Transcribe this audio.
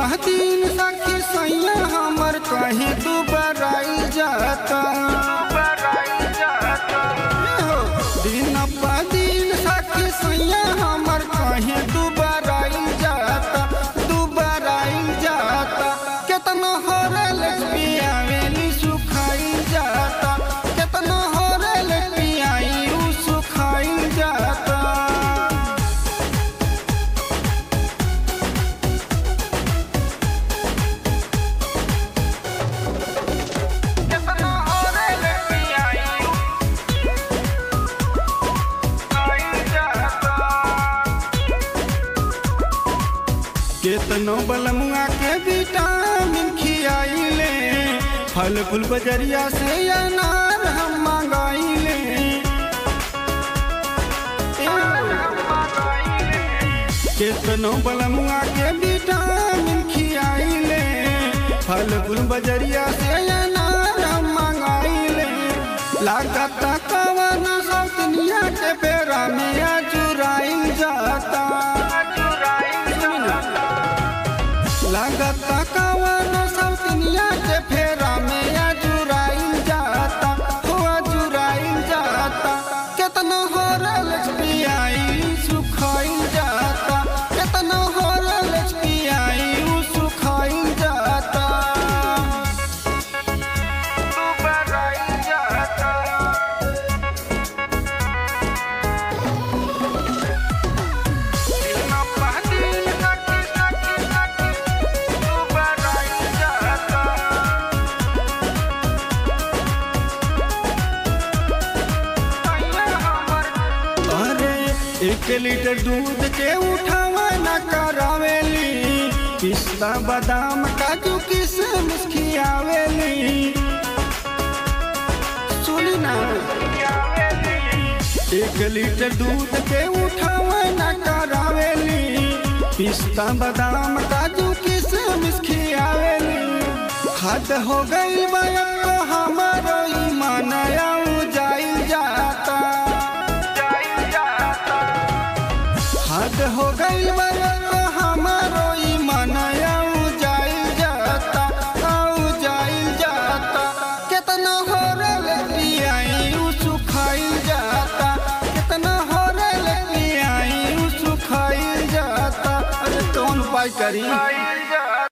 दिन सखी सैया हमर कहीं तू बराई जाता हो, दिन प दिन सखी सैया हमर कहीं तू बराई जाता तू बराई जाता केतना होरल पियावेली सुखाई जाता केतना होरल पियाई उ सुखाई जाता केतना होरल पियाई सुखाई जाता केतनो बलमुआ के विटामिन खियाइले फल फूल बजरिया से अनार हम मंगाइले केतनो बलमुआ के विटामिन खियाइले फल फूल बजरिया से अनार हम मंगाइले लागत कवन सब दुनिया के बेरा में अजुराइल जाता लागत कवन सब दुनिया के फेरा में अजुराइल जाता हो अजुराइल जाता केतना होरल पियाई सुखाइल जाता केतना होरल पियाई उ सुखाइल जाता बराइल जाता अरे एक लीटर दूध के उठावा न करावेली पिस्ता बादाम काजू किशमिश खियावेली सुनी ना एक लीटर दूध के उठावा न करावेली पिस्ता बादाम काजू किशमिश खियावेली हद हो गई बया हमारो ईमान जाई जाता हद हो गई बया हमारो ईमान जाई जाता आऊ जाई जाता कितना होरल पियाई उ सुखाई जाता कितना होरल पियाई उ सुखाई जाता अरे कौन उपाय करी